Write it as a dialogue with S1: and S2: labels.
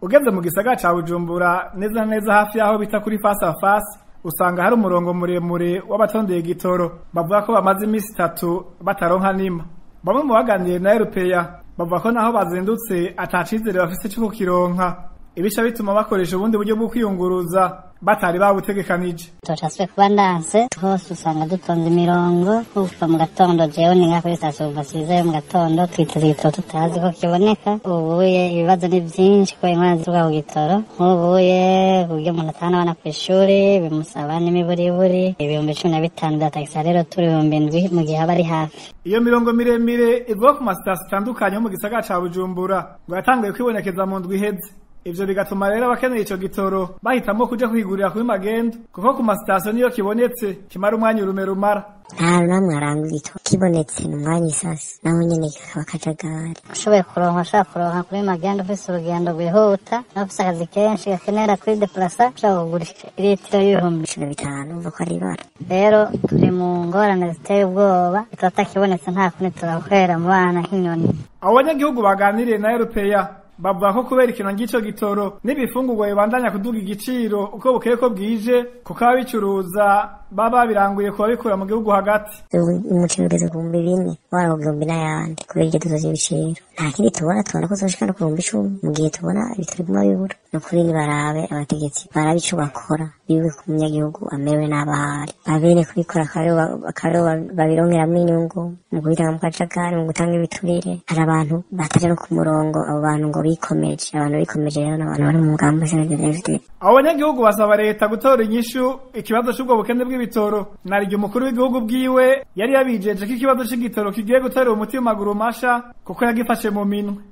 S1: ugeze mu gisagara ca bujumbura neza na neza hafi y'aho bita kuri fasi a fasi usanga hari umurongo muremure w'abatondeye igitoro bavuga ko bamaze iminsi itatu bataronka nima bamwe mu baganiriye na erupeya bavuga ko naho bazindutse ata cizere bafise co kukironka ibisha bituma bakoresha ubundi buryo bwo kwiyunguruza batari babutegekanije
S2: tutaswe kuba ndanse hose usanga dutonze imirongo kuva mu gatondo jewe ni nka kuri sitasiyo kuva siza mu gatondo twiteze igitoro tutazi ko kiboneka ubuye ibibazo ni vyinshi kubera ingorane zituruka ku gitoro nk'ubuye uburyo umuntu atahana abana kw'ishuri bimusaba n'imiburiburi ibihumbi cumi na bitanu bya tagisi rero turi ibihumbi indwi mu gihe aba ari hafi
S1: iyo mirongo miremire ivuga ku masitasiyo atandukanye yo mu gisagara ca bujumbura ngo yatanguye kwibonekeza mu ndwi iheze ivyo bigatuma rero abakeneye ico gitoro bahitamwo kuja kwigurira kuri magendo kuko ku masitasiyo niyo kibonetse kimara umwanya urume rumara
S3: nta namwe aranga igitoro kibonetse ni umwanya isasi naho nyene kakaba kajagari
S2: ushoboye kuronka ushobora kuronka kuri magendo ufise urugendo rwihuta nawe ufise akazi kenshi gakenera kuri deplasa ushobora kugura iritiro y'ibihumbi
S3: cumi na bitanu umva ko ari ibara
S2: rero turi mu ngorane ziteye ubwoba bitaba takibonetse nta kundi turahwera mu bana nk'inyoni
S1: abo banyagihugu baganiriye na erupeya bavuga ko kubera ikintu ng'ico gitoro n'ibifungurwa bibandanya kuduga igiciro uko bukeye ko bwije kuko ababicuruza baba babiranguye kuba bikura mu gihugu hagati
S3: umuceri ugeze ku bihumbi bine waba ku bihumbi n'ayandi kubera iryo duzo ry'ibiciro nta kindi tubona tubona ko zoshika no ku bihumbi icumi mu gihe tubona ibitaro biguma bibura ni ukuri nibarabe abategetsi barabe ico bakora biwe ku munyagihugu amerewe n'abahari babene kubikora akaba babironkeramwo inyungu mu kubitanga mu kajagari mu gutanga ibiturire hari abantu bataja no ku murongo abo bantu ngo bikomeje abantu bikomeje rero n'abantu bari mu mugambi w'SNDD
S1: abo banyagihugu basaba leta gutora inyishu ikibazo c'ubwo bukene bw'ibitoro naryo umukuru w'igihugu bwiwe yari yabijeje ko ikibazo c'igitoro kigiye gutorera umuti mu maguru masha kuko yagifashe mu minwe